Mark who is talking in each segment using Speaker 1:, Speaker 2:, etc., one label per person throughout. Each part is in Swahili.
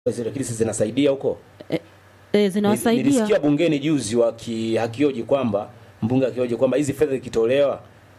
Speaker 1: zile kilisi zinasaidia huko.
Speaker 2: e, zinawasaidia
Speaker 1: Nilisikia bungeni juzi waki hakioji kwamba mbunge akioji kwamba hizi fedha zikitolewa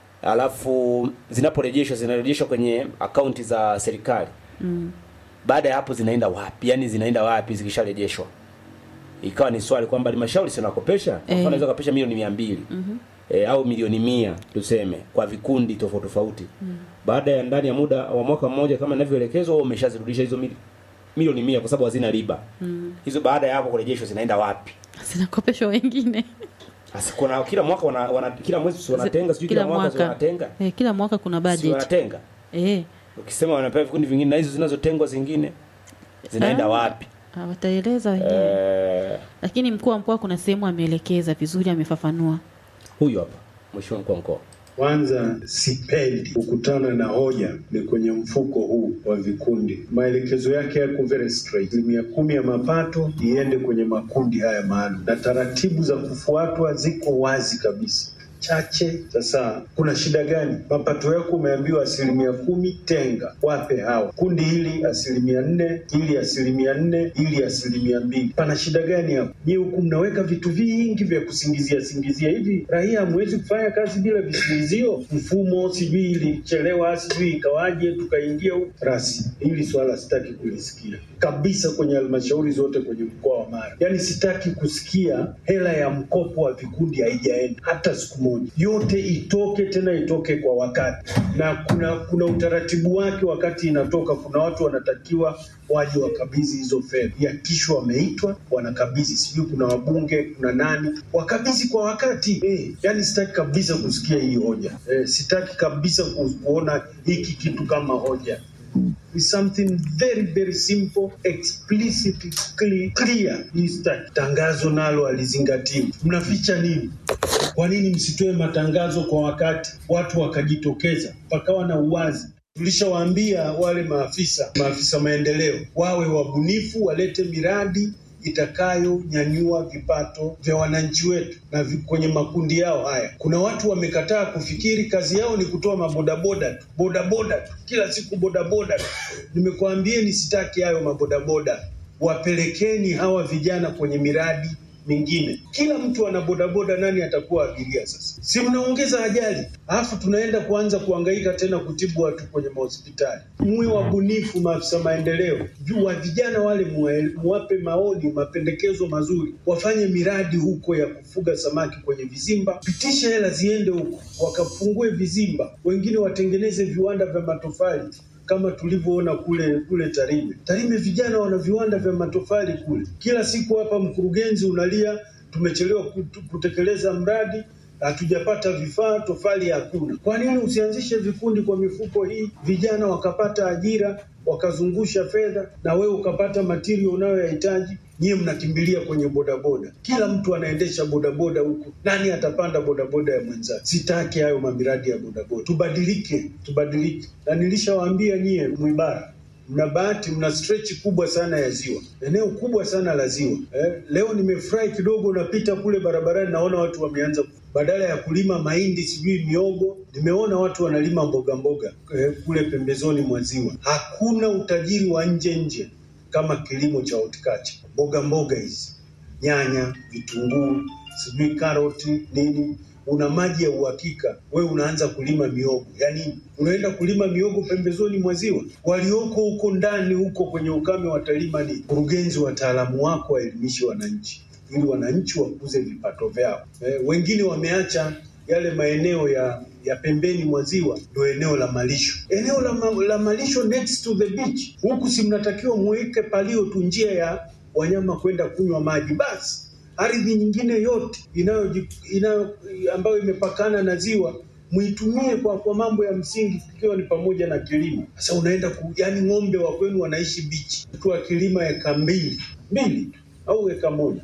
Speaker 1: alafu zinaporejeshwa zinarejeshwa kwenye akaunti za serikali
Speaker 2: mm.
Speaker 1: baada ya hapo zinaenda wapi? Yaani zinaenda wapi zikisharejeshwa? Ikawa ni swali kwamba halmashauri sinakopesha, kwa mfano
Speaker 2: Eh.
Speaker 1: unaweza kupesha milioni mia mbili e, au milioni mia tuseme kwa vikundi tofauti tofauti baada ya ndani ya muda wa mwaka mmoja kama inavyoelekezwa, wao umeshazirudisha hizo mili, milioni mia kwa sababu hazina riba hizo. Baada ya hapo kurejeshwa zinaenda wapi?
Speaker 2: zinakopeshwa wengine
Speaker 1: Sasa kuna kila mwaka wana, wana kila mwezi si wanatenga, sijui kila, mwaka, si wanatenga
Speaker 2: e, kila mwaka kuna
Speaker 1: si
Speaker 2: budget
Speaker 1: wanatenga.
Speaker 2: e,
Speaker 1: Ukisema wanapewa vikundi vingine na hizo zinazotengwa zingine zinaenda
Speaker 2: Ah.
Speaker 1: wapi?
Speaker 2: wataeleza wenyewe
Speaker 1: Eh,
Speaker 2: lakini mkuu wa mkoa kuna sehemu ameelekeza vizuri amefafanua
Speaker 1: huyu hapa mheshimiwa mkuu wa mkoa
Speaker 3: Kwanza sipendi kukutana na hoja ni kwenye mfuko huu wa vikundi. Maelekezo yake yako very straight, asilimia kumi ya mapato iende kwenye makundi haya maalum, na taratibu za kufuatwa ziko wazi kabisa chache. Sasa kuna shida gani? Mapato yako umeambiwa asilimia kumi, tenga wape hawa kundi hili asilimia nne, hili asilimia nne, hili asilimia mbili. Pana shida gani hapo? Nyie huku mnaweka vitu vingi vya kusingizia singizia. Hivi raia hamwezi kufanya kazi bila visingizio? Mfumo sijui ilichelewa, sijui ikawaje, tukaingia huku rasi. Hili swala sitaki kulisikia kabisa kwenye halmashauri zote kwenye mkoa wa Mara. Yaani sitaki kusikia hela ya mkopo wa vikundi haijaenda hata siku moja. Yote itoke, tena itoke kwa wakati, na kuna kuna utaratibu wake. Wakati inatoka, kuna watu wanatakiwa waje wakabidhi hizo fedha, yakishwa wameitwa wanakabidhi, sijui kuna wabunge, kuna nani, wakabidhi kwa wakati eh. Yani sitaki kabisa kusikia hii hoja eh, sitaki kabisa ku- kuona hiki kitu kama hoja is something very very simple explicitly clear, clear. Hii sitaki. Tangazo nalo alizingatiwa. Mnaficha nini? Kwa nini msitoe matangazo kwa wakati, watu wakajitokeza, pakawa na uwazi? Tulishawaambia wale maafisa maafisa maendeleo wawe wabunifu, walete miradi itakayonyanyua vipato vya wananchi wetu na vi, kwenye makundi yao haya. Kuna watu wamekataa kufikiri, kazi yao ni kutoa mabodaboda tu, bodaboda tu, kila siku bodaboda tu. Nimekuambieni sitaki hayo mabodaboda, wapelekeni hawa vijana kwenye miradi mingine. Kila mtu ana bodaboda, nani atakuwa abiria sasa? Si mnaongeza ajali, alafu tunaenda kuanza kuhangaika tena kutibu watu kwenye mahospitali. Mwe wabunifu, maafisa maendeleo, juu wa vijana wale muwe- muwape maoni, mapendekezo mazuri, wafanye miradi huko ya kufuga samaki kwenye vizimba, pitisha hela ziende huko, wakafungue vizimba, wengine watengeneze viwanda vya matofali kama tulivyoona kule kule Tarime. Tarime vijana wana viwanda vya matofali kule. Kila siku hapa mkurugenzi unalia, tumechelewa kut- kutekeleza mradi, hatujapata vifaa, tofali hakuna. Kwa nini usianzishe vikundi kwa mifuko hii, vijana wakapata ajira, wakazungusha fedha, na wewe ukapata material unayoyahitaji? Nyie mnakimbilia kwenye bodaboda, kila mtu anaendesha bodaboda huku. Nani atapanda bodaboda ya mwenzake? Sitaki hayo mamiradi ya bodaboda. Tubadilike, tubadilike. Na nilishawaambia nyie Mwibara, mna bahati, mna stretch kubwa sana ya ziwa, eneo kubwa sana la ziwa. Eh, leo nimefurahi kidogo, napita kule barabarani, naona watu wameanza badala ya kulima mahindi sijui miogo, nimeona watu wanalima mboga mboga eh, kule pembezoni mwa ziwa. Hakuna utajiri wa nje nje kama kilimo cha horticulture, mboga mboga hizi, nyanya, vitunguu, sijui karoti, nini. Una maji ya uhakika, wewe unaanza kulima miogo ya nini? Unaenda kulima miogo pembezoni mwa ziwa. Walioko huko ndani huko kwenye ukame watalima nini? Mkurugenzi, wataalamu wako waelimishe wananchi ili wananchi wakuze vipato vyao. Eh, wengine wameacha yale maeneo ya ya pembeni mwa ziwa ndio eneo la malisho, eneo la, ma, la malisho next to the beach. Huku si mnatakiwa muweke palio tu njia ya wanyama kwenda kunywa maji basi. Ardhi nyingine yote inayo, inayo ambayo imepakana na ziwa muitumie kwa, kwa mambo ya msingi ikiwa ni pamoja na kilimo. Sasa unaenda ku, yani ng'ombe wa kwenu wanaishi bichi, mtu akilima eka mbili mbili au eka moja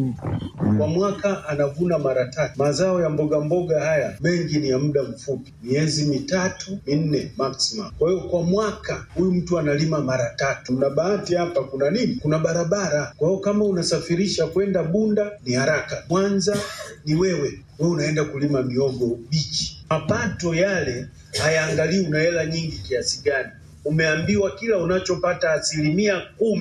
Speaker 3: kwa mwaka anavuna mara tatu. Mazao ya mboga mboga haya mengi ni ya muda mfupi, miezi mitatu minne maximum. Kwa hiyo kwa mwaka huyu mtu analima mara tatu. Mna bahati hapa, kuna nini? Kuna barabara. Kwa hiyo kama unasafirisha kwenda Bunda ni haraka, Mwanza ni wewe wewe unaenda kulima miogo bichi. Mapato yale hayaangalii una hela nyingi kiasi gani. Umeambiwa kila unachopata asilimia kumi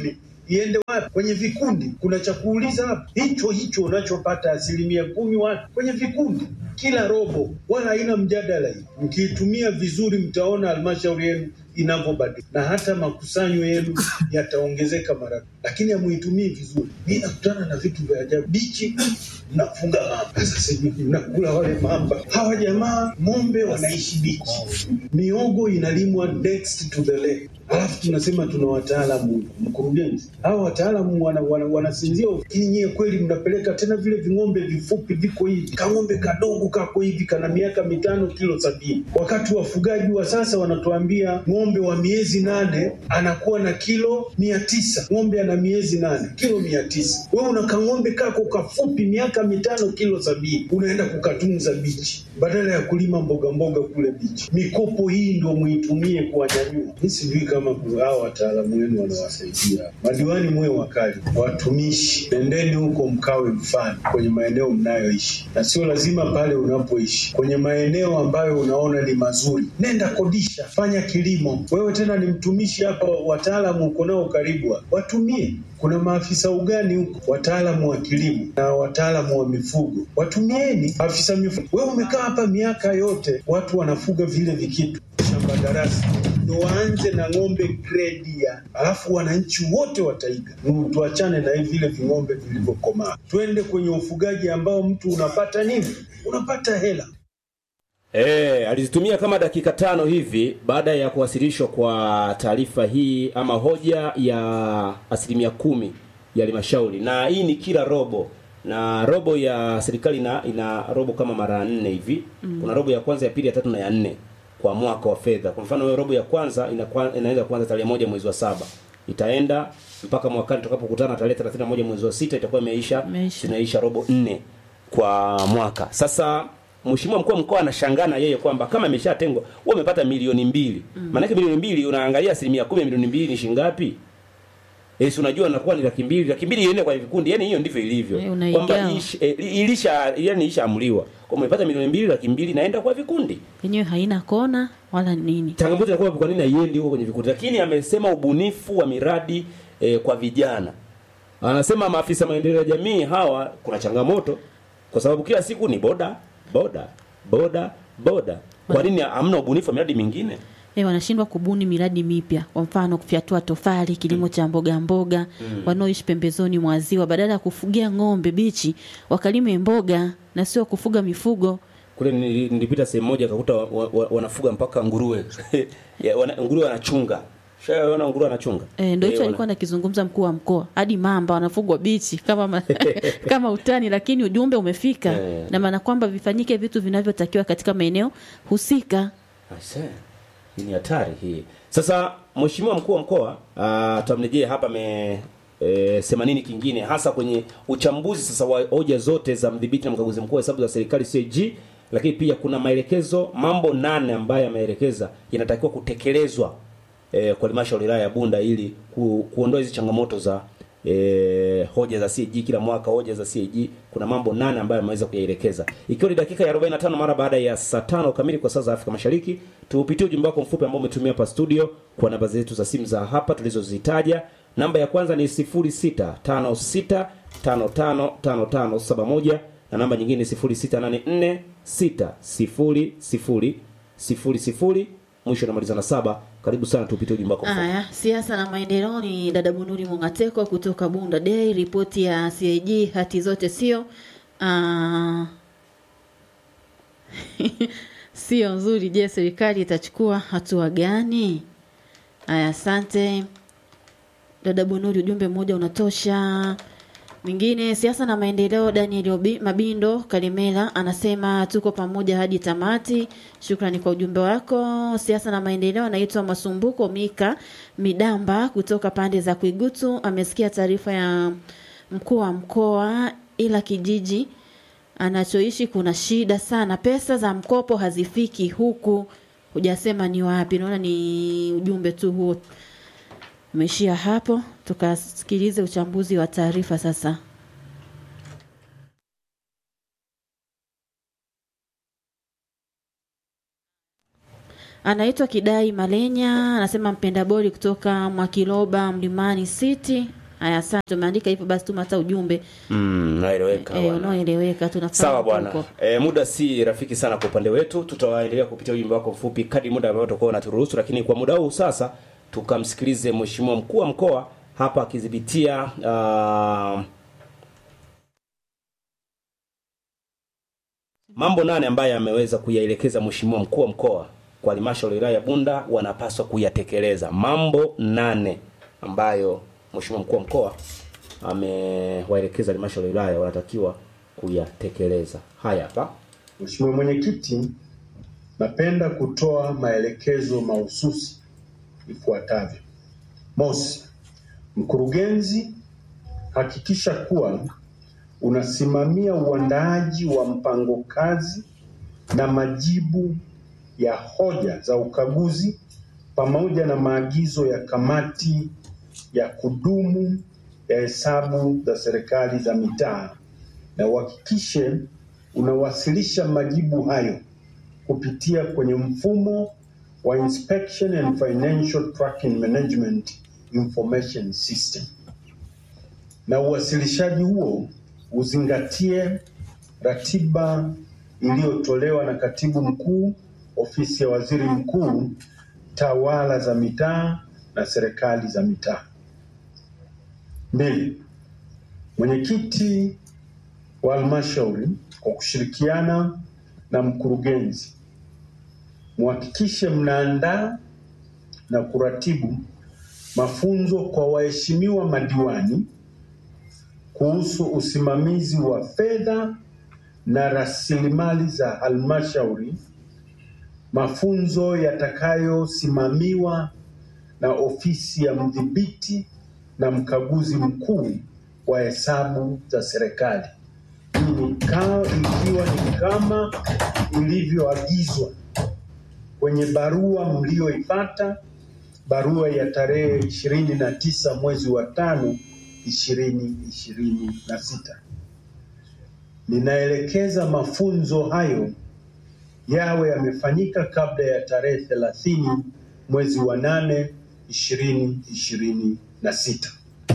Speaker 3: iende wapi? Kwenye vikundi. Kuna cha kuuliza hapa, hicho hicho unachopata asilimia kumi wapi? Kwenye vikundi kila robo, wala haina mjadala hii. Mkiitumia vizuri, mtaona halmashauri yenu inavyobadilika na hata makusanyo yenu yataongezeka mara, lakini hamuitumii vizuri. Mi nakutana na vitu vya ajabu. Bichi mnafunga mamba, sasa sijui mnakula wale mamba. Hawa jamaa ng'ombe wanaishi bichi, miogo inalimwa next to the lake alafu tunasema tuna wataalamu mkurugenzi. Hawa wataalamu wana, wana, wanasinzia, lakini nyie kweli mnapeleka tena vile ving'ombe vifupi viko hivi, kang'ombe kadogo kako hivi kana miaka mitano kilo sabini, wakati wafugaji wa sasa wanatuambia ng'ombe wa miezi nane anakuwa na kilo mia tisa. Ng'ombe ana miezi nane kilo mia tisa. Wewe una kang'ombe kako kafupi miaka mitano kilo sabini, unaenda kukatunza bichi badala ya kulima mboga mboga kule bichi. Mikopo hii ndio muitumie kuwanyanyua. Mi sijui kama hao wataalamu wenu wanawasaidia. Madiwani muwe wakali, watumishi, nendeni huko mkawe mfano kwenye maeneo mnayoishi, na sio lazima pale unapoishi, kwenye maeneo ambayo unaona ni mazuri, nenda kodisha, fanya kilimo. Wewe tena ni mtumishi hapa, wataalamu uko nao karibu, hapa. watumie kuna maafisa ugani huko, wataalamu wa kilimo na wataalamu wa mifugo, watumieni afisa mifugo. Wewe umekaa hapa miaka yote, watu wanafuga vile vikitu shamba darasa, ndo waanze na ng'ombe gredi ya, alafu wananchi wote wataiga. Mm, Tuachane na hivi vile ving'ombe vilivyokomaa, twende kwenye ufugaji ambao mtu unapata nini? Unapata hela.
Speaker 1: E, alizitumia kama dakika tano hivi baada ya kuwasilishwa kwa taarifa hii ama hoja ya asilimia kumi ya halmashauri, na hii ni kila robo, na robo ya serikali ina, ina robo kama mara nne hivi mm. Kuna robo ya kwanza, ya pili, ya tatu na ya nne kwa mwaka wa fedha. Kwa mfano hiyo robo ya kwanza inakuwa- inaweza kuanza tarehe moja mwezi wa saba itaenda mpaka mwakani tutakapokutana tarehe 31 mwezi wa sita itakuwa imeisha
Speaker 2: Imeisha.
Speaker 1: zinaisha robo nne kwa mwaka. Sasa Mheshimiwa mkuu wa mkoa anashangaa na yeye kwamba kama imeshatengwa wewe umepata milioni mbili. Maana yake milioni mbili unaangalia asilimia kumi ya milioni mbili ni shilingi ngapi? Eh, si unajua inakuwa ni laki mbili, laki mbili iende kwa vikundi. Yaani hiyo ndivyo ilivyo.
Speaker 2: Eh, unaigawa.
Speaker 1: Kwamba ish- eh, ilisha yani ishaamuliwa. Kwa umepata milioni mbili, laki mbili naenda kwa vikundi.
Speaker 2: yenyewe haina kona wala nini.
Speaker 1: Changamoto inakuwa kwa nini haiendi huko kwenye vikundi. Lakini amesema ubunifu wa miradi eh, kwa vijana. Anasema maafisa maendeleo ya jamii hawa kuna changamoto kwa sababu kila siku ni boda boda boda boda. Kwa nini hamna ubunifu wa miradi mingine?
Speaker 2: E, wanashindwa kubuni miradi mipya, kwa mfano kufyatua tofali, kilimo cha mboga mboga. Wanaoishi pembezoni mwa ziwa, badala ya kufugia ng'ombe bichi, wakalime mboga na sio kufuga mifugo.
Speaker 1: Kule nili- nilipita sehemu moja akakuta wa, wa, wa, wanafuga mpaka nguruwe. Ya, wana, nguruwe wanachunga. Shaona nguruwe anachunga.
Speaker 2: E, ndio hicho
Speaker 1: Eh,
Speaker 2: alikuwa nakizungumza mkuu wa mkoa, hadi mamba wanafugwa bichi kama ma, kama utani, lakini ujumbe umefika
Speaker 1: Eh.
Speaker 2: na maana kwamba vifanyike vitu vinavyotakiwa katika maeneo husika.
Speaker 1: Aise, hii ni hatari hii. Sasa mheshimiwa mkuu wa mkoa ah, tutamrejea hapa ame e, sema nini kingine hasa kwenye uchambuzi sasa wa hoja zote za mdhibiti na mkaguzi mkuu wa hesabu za serikali CAG, lakini pia kuna maelekezo mambo nane ambayo yameelekeza yanatakiwa kutekelezwa e, kwa halmashauri ya wilaya ya Bunda ili ku, kuondoa hizi changamoto za e, hoja za CAG kila mwaka hoja za CAG kuna mambo nane ambayo ameweza kuyaelekeza ikiwa ni dakika ya 45 mara baada ya saa tano kamili kwa saa za Afrika Mashariki tuupitie ujumbe wako mfupi ambao umetumia hapa studio kwa namba zetu za simu za hapa tulizozitaja namba ya kwanza ni 0656555571 na namba nyingine ni 0684600000 mwisho namaliza na saba karibu sana tuupitie ujumbe wako mfupi
Speaker 2: Haya, siasa na maendeleo ni dada Bunuri Mungateko kutoka Bunda Day. Ripoti ya CAG hati zote sio ah, sio nzuri. Je, serikali itachukua hatua gani? Haya, asante dada Bunuri, ujumbe mmoja unatosha. Mwingine siasa na maendeleo, Daniel Obi- Mabindo Kalimela anasema tuko pamoja hadi tamati. Shukrani kwa ujumbe wako. Siasa na maendeleo, anaitwa Masumbuko Mika Midamba kutoka pande za Kuigutu, amesikia taarifa ya mkuu wa mkoa, ila kijiji anachoishi kuna shida sana, pesa za mkopo hazifiki huku. Hujasema ni wapi, naona ni ujumbe tu huo umeishia hapo. Tukasikilize uchambuzi wa taarifa sasa. Anaitwa Kidai Malenya, anasema mpenda boli kutoka Mwakiloba Mlimani City. Haya, asante. Umeandika hivyo, basi tuma hata ujumbe
Speaker 1: Mm, naeleweka.
Speaker 2: eh,
Speaker 1: bwana.
Speaker 2: unaoeleweka. Tunafahamu
Speaker 1: Sawa bwana.
Speaker 2: huko.
Speaker 1: E, muda si rafiki sana kwa upande wetu. Tutawaendelea kupitia ujumbe wako mfupi kadri muda ambao utakuwa unaturuhusu, lakini kwa muda huu sasa tukamsikilize mheshimiwa mkuu wa mkoa hapa akidhibitia uh, mambo nane ambayo ameweza kuyaelekeza mheshimiwa mkuu wa mkoa kwa halmashauri ya wilaya ya Bunda wanapaswa kuyatekeleza. Mambo nane ambayo mheshimiwa mkuu wa mkoa amewaelekeza halmashauri ya wilaya wanatakiwa kuyatekeleza. Haya hapa.
Speaker 3: Mheshimiwa Mwenyekiti, napenda kutoa maelekezo mahususi ifuatavyo. Mosi, mkurugenzi, hakikisha kuwa unasimamia uandaaji wa mpango kazi na majibu ya hoja za ukaguzi pamoja na maagizo ya kamati ya kudumu ya hesabu za serikali za mitaa na uhakikishe unawasilisha majibu hayo kupitia kwenye mfumo wa Inspection and Financial Tracking Management Information System. Na uwasilishaji huo uzingatie ratiba iliyotolewa na Katibu Mkuu, Ofisi ya Waziri Mkuu, Tawala za Mitaa na Serikali za Mitaa. Mbili, mwenyekiti wa halmashauri kwa kushirikiana na mkurugenzi muhakikishe mnaandaa na kuratibu mafunzo kwa waheshimiwa madiwani kuhusu usimamizi wa fedha na rasilimali za halmashauri, mafunzo yatakayosimamiwa na ofisi ya mdhibiti na mkaguzi mkuu wa hesabu za serikali. Hii ni ka- ikiwa ni kama ilivyoagizwa kwenye barua mlioipata, barua ya tarehe ishirini na tisa mwezi wa tano ishirini ishirini na sita. Ninaelekeza mafunzo hayo yawe yamefanyika kabla ya tarehe thelathini mwezi wa nane ishirini ishirini na sita.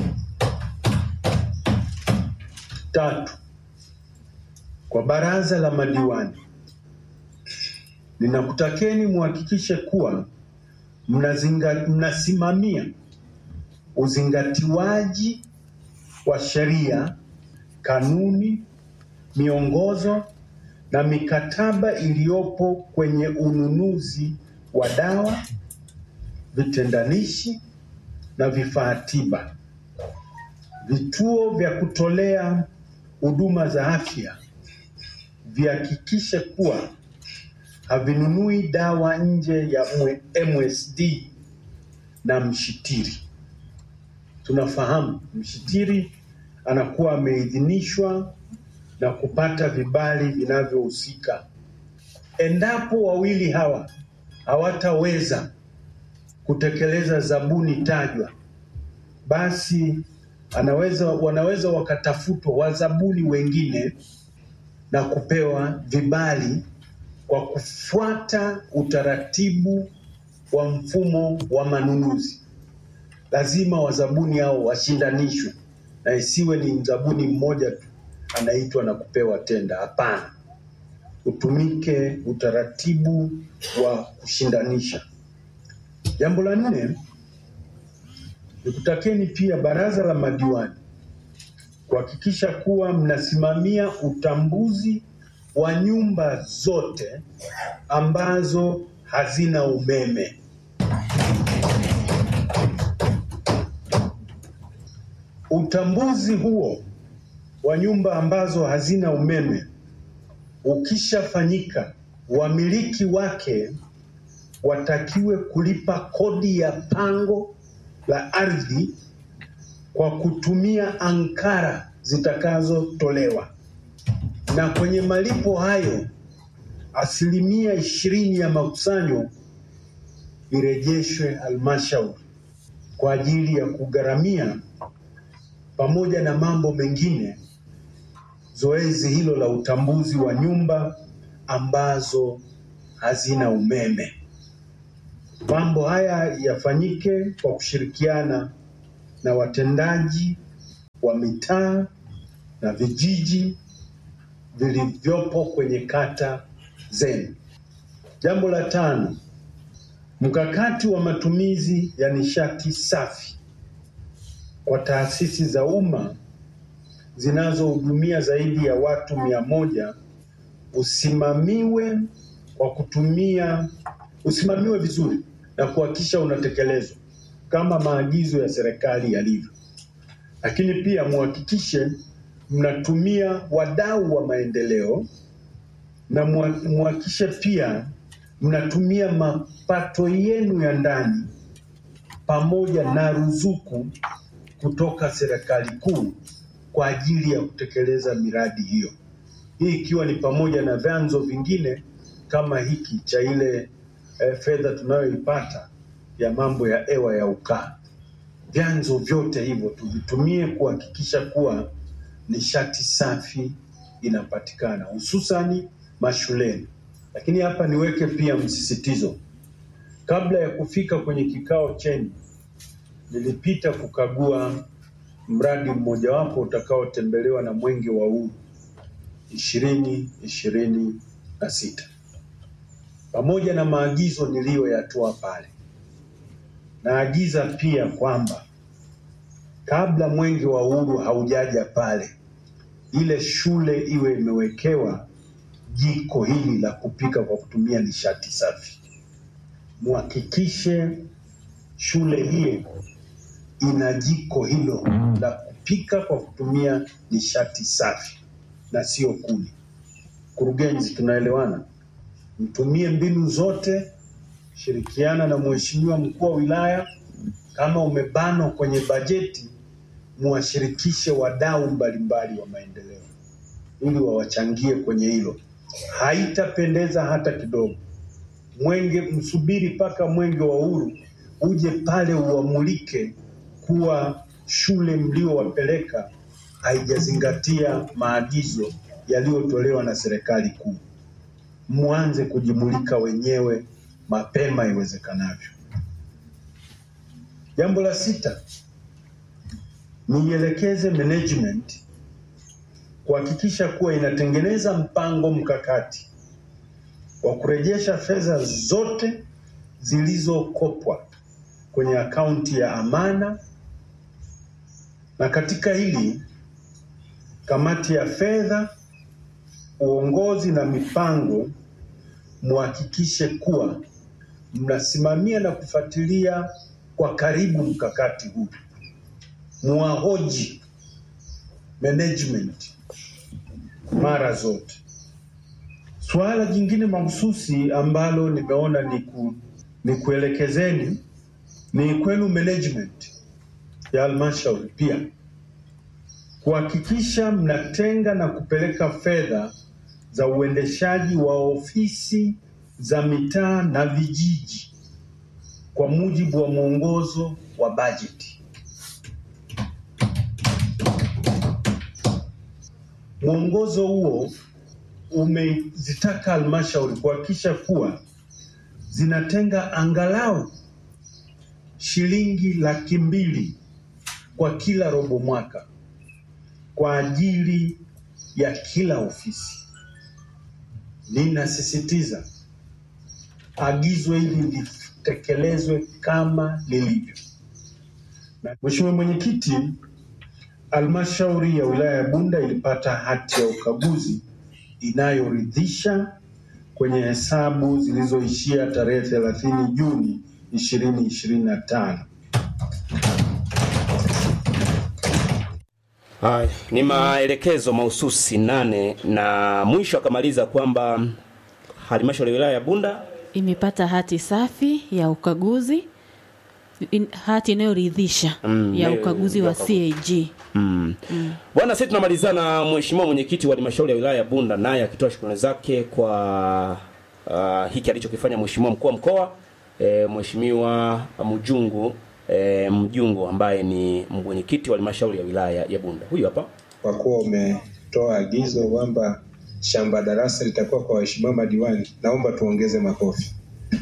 Speaker 3: Tatu, kwa baraza la madiwani ninakutakeni muhakikishe kuwa mnazinga, mnasimamia uzingatiwaji wa sheria, kanuni, miongozo na mikataba iliyopo kwenye ununuzi wa dawa, vitendanishi na vifaa tiba. Vituo vya kutolea huduma za afya vihakikishe kuwa havinunui dawa nje ya mwe- MSD na mshitiri. Tunafahamu mshitiri anakuwa ameidhinishwa na kupata vibali vinavyohusika. Endapo wawili hawa hawataweza kutekeleza zabuni tajwa, basi anaweza wanaweza wakatafutwa wazabuni wengine na kupewa vibali kwa kufuata utaratibu wa mfumo wa manunuzi. Lazima wazabuni hao washindanishwe na isiwe ni mzabuni mmoja tu anaitwa na kupewa tenda. Hapana, utumike utaratibu wa kushindanisha. Jambo la nne, nikutakeni pia baraza la madiwani kuhakikisha kuwa mnasimamia utambuzi wa nyumba zote ambazo hazina umeme. Utambuzi huo wa nyumba ambazo hazina umeme ukishafanyika, wamiliki wake watakiwe kulipa kodi ya pango la ardhi kwa kutumia ankara zitakazotolewa, na kwenye malipo hayo asilimia ishirini ya makusanyo irejeshwe halmashauri kwa ajili ya kugharamia pamoja na mambo mengine zoezi hilo la utambuzi wa nyumba ambazo hazina umeme. Mambo haya yafanyike kwa kushirikiana na watendaji wa mitaa na vijiji vilivyopo kwenye kata zenu. Jambo la tano, mkakati wa matumizi ya nishati safi kwa taasisi za umma zinazohudumia zaidi ya watu mia moja usimamiwe kwa kutumia usimamiwe vizuri na kuhakikisha unatekelezwa kama maagizo ya serikali yalivyo, lakini pia muhakikishe mnatumia wadau wa maendeleo na muha- muhakikishe pia mnatumia mapato yenu ya ndani pamoja na ruzuku kutoka serikali kuu kwa ajili ya kutekeleza miradi hiyo. Hii ikiwa ni pamoja na vyanzo vingine kama hiki cha ile eh, fedha tunayoipata ya mambo ya hewa ya ukaa. Vyanzo vyote hivyo tuvitumie kuhakikisha kuwa nishati safi inapatikana hususani mashuleni. Lakini hapa niweke pia msisitizo, kabla ya kufika kwenye kikao chenu, nilipita kukagua mradi mmojawapo utakaotembelewa na Mwenge wa Uhuru ishirini ishirini na sita pamoja na maagizo niliyoyatoa pale. Naagiza pia kwamba kabla Mwenge wa Uhuru haujaja pale, ile shule iwe imewekewa jiko hili la kupika kwa kutumia nishati safi. Muhakikishe shule hiyo ina jiko hilo la kupika kwa kutumia nishati safi na sio kuni. Kurugenzi, tunaelewana? Mtumie mbinu zote, shirikiana na mheshimiwa mkuu wa wilaya. Kama umebanwa kwenye bajeti, muwashirikishe wadau mbalimbali wa maendeleo ili wawachangie kwenye hilo. Haitapendeza hata kidogo. Mwenge, msubiri mpaka mwenge wa uhuru uje pale uamulike kuwa shule mliowapeleka haijazingatia maagizo yaliyotolewa na serikali kuu. Mwanze kujimulika wenyewe mapema iwezekanavyo. Jambo la sita, niielekeze management kuhakikisha kuwa inatengeneza mpango mkakati wa kurejesha fedha zote zilizokopwa kwenye akaunti ya amana, na katika hili kamati ya fedha, uongozi na mipango muhakikishe kuwa mnasimamia na kufuatilia kwa karibu mkakati huu, muwahoji management mara zote. Suala jingine mahususi ambalo nimeona ni, ku, ni kuelekezeni ni kwenu management ya halmashauri pia kuhakikisha mnatenga na kupeleka fedha za uendeshaji wa ofisi za mitaa na vijiji kwa mujibu wa mwongozo wa bajeti. Mwongozo huo umezitaka halmashauri kuhakikisha kuwa zinatenga angalau shilingi laki mbili kwa kila robo mwaka kwa ajili ya kila ofisi. Ninasisitiza agizo hili litekelezwe kama lilivyo. Na Mheshimiwa Mwenyekiti, halmashauri ya wilaya ya Bunda ilipata hati ya ukaguzi inayoridhisha kwenye hesabu zilizoishia tarehe 30 Juni 2025.
Speaker 1: Haya, ni maelekezo mahususi nane na mwisho akamaliza kwamba halmashauri ya wilaya ya Bunda
Speaker 2: imepata hati safi ya ukaguzi in, hati inayoridhisha
Speaker 1: Mm,
Speaker 2: ya
Speaker 1: inayo-
Speaker 2: ukaguzi
Speaker 1: ya
Speaker 2: wa
Speaker 1: ukaguzi.
Speaker 2: CAG.
Speaker 1: Mm. Bwana, sisi tunamalizana na mheshimiwa mwenyekiti wa halmashauri ya wilaya ya Bunda, naye akitoa shukrani zake kwa uh, hiki alichokifanya mheshimiwa mkuu wa mkoa e, mheshimiwa Mjungu e, Mjungu ambaye ni mwenyekiti wa halmashauri ya wilaya ya Bunda. Huyu hapa.
Speaker 4: kwa kuwa umetoa agizo kwamba shamba darasa litakuwa kwa waheshimiwa madiwani, naomba tuongeze makofi.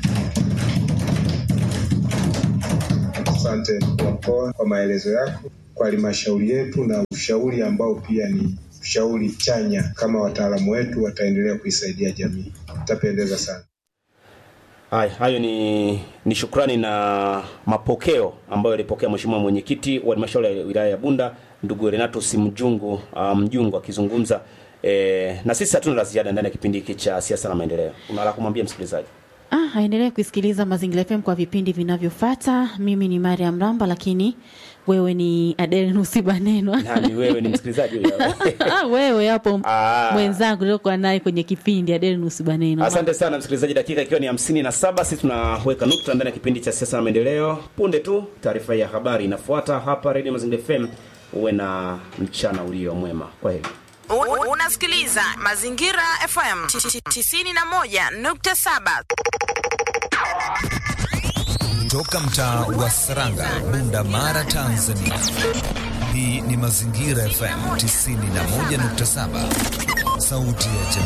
Speaker 4: Asante mkuu wa mkoa kwa maelezo yako. kwa halmashauri yetu na ushauri ambao pia ni ushauri chanya, kama wataalamu wetu wataendelea kuisaidia jamii, itapendeza sana.
Speaker 1: Haya, hayo ni ni shukrani na mapokeo ambayo alipokea mheshimiwa mwenyekiti wa halmashauri ya wilaya ya Bunda ndugu Renato Simjungu uh, Mjungu akizungumza e, na sisi hatuna la ziada ndani ya kipindi hiki cha siasa na maendeleo. Una la kumwambia msikilizaji?
Speaker 2: Ah, aendelee kusikiliza Mazingira FM kwa vipindi vinavyofuata. Mimi ni Mariam Ramba, lakini wewe ni Adele Nusibanenwa.
Speaker 1: Nani wewe ni msikilizaji huyo?
Speaker 2: ah, wewe hapo
Speaker 1: Ah.
Speaker 2: mwenzangu uliokuwa naye kwenye kipindi Adele Nusibanenwa.
Speaker 1: Asante sana msikilizaji, dakika ikiwa ni hamsini na saba sisi tunaweka nukta ndani ya kipindi cha siasa na maendeleo. Punde tu taarifa ya habari inafuata hapa Radio Mazingira FM. Uwe na mchana ulio mwema. Kwa heri.
Speaker 5: U- Unasikiliza Mazingira FM 91.7.
Speaker 6: Toka mtaa wa Saranga, Bunda Mara, Tanzania. Hii ni Mazingira FM 91.7, sauti ya jamii.